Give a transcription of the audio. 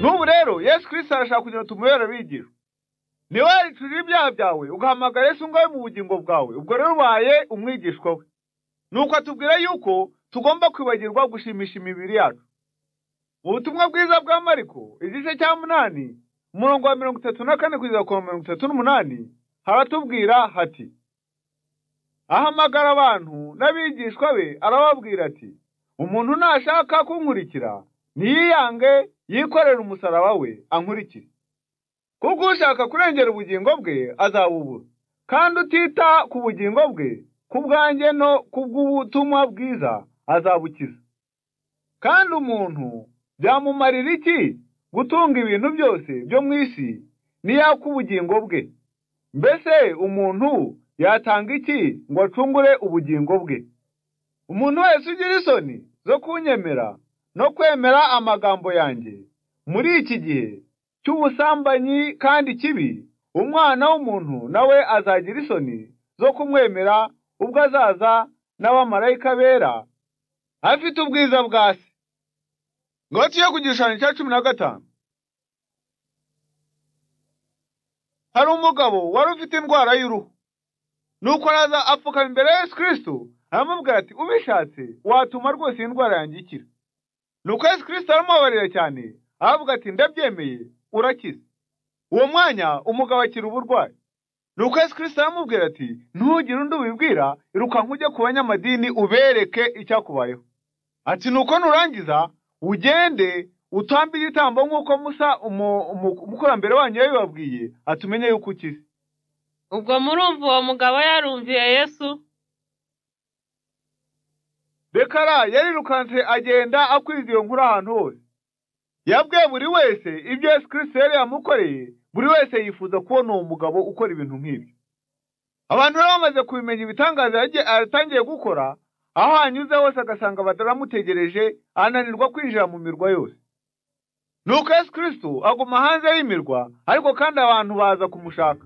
n'ubu rero yesu kirisita arashaka kugira ngo tumubere abigishwa niba yaricujije ibyaha byawe ugahamagara yesu ngawe mu bugingo bwawe ubwo rero ubaye umwigishwa we nuko atubwira yuko tugomba kwibagirwa gushimisha imibiri yacu mu butumwa bwiza bwa mariko igice cya munani umurongo wa mirongo itatu na kane kugeza ku mirongo itatu n'umunani haratubwira hati ahamagara abantu n'abigishwa be arababwira ati umuntu nashaka kunkurikira ntiyiyange yikorere umusaraba we ankurikire kuko ushaka kurengera ubugingo bwe azabubura kandi utita ku bugingo bwe ku bwanjye no ku bw'ubutumwa bwiza azabukiza kandi umuntu byamumarira iki gutunga ibintu byose byo mu isi n'iyaka ubugingo bwe mbese umuntu yatanga iki ngo acungure ubugingo bwe umuntu wese ugira isoni zo kunyemera no kwemera amagambo yanjye muri iki gihe cy'ubusambanyi kandi kibi umwana w'umuntu nawe azagira isoni zo kumwemera ubwo azaza n'abamarayika bera afite ubwiza bwa se ngoti yo ku gishushanyo cya cumi na gatanu hari umugabo wari ufite indwara y'uruhu nuko araza apfukama imbere ya yesu kirisito aramubwira ati ubishatse watuma rwose iyi ndwara yanjye ikira nuko yesu kirisito aramubabarira cyane aravuga ati ndabyemeye urakize uwo mwanya umugabo akira uburwayi nuko yesu kirisito aramubwira ati ntugire undi ubibwira irukanka ujye ku banyamadini ubereke icyakubayeho ati nuko nurangiza ugende utambe igitambo nk'uko musa umukurambere wanyu yabibabwiye atumenye yuko ukize ubwo murumva uwo mugabo yarumviye yesu bekara yarirukanse agenda akwiza iyo nkuru ahantu hose yabwiye buri wese ibyo yesu kirisito yari yamukoreye buri wese yifuza kubona uwo mugabo ukora ibintu nk'ibyo abantu bari bamaze kubimenya ibitangaza yagiye- yatangiye gukora aho hanyuze hose agasanga bataramutegereje ananirwa kwinjira mu mirwa yose nuko yesu kirisito aguma hanze y'imirwa ariko kandi abantu baza kumushaka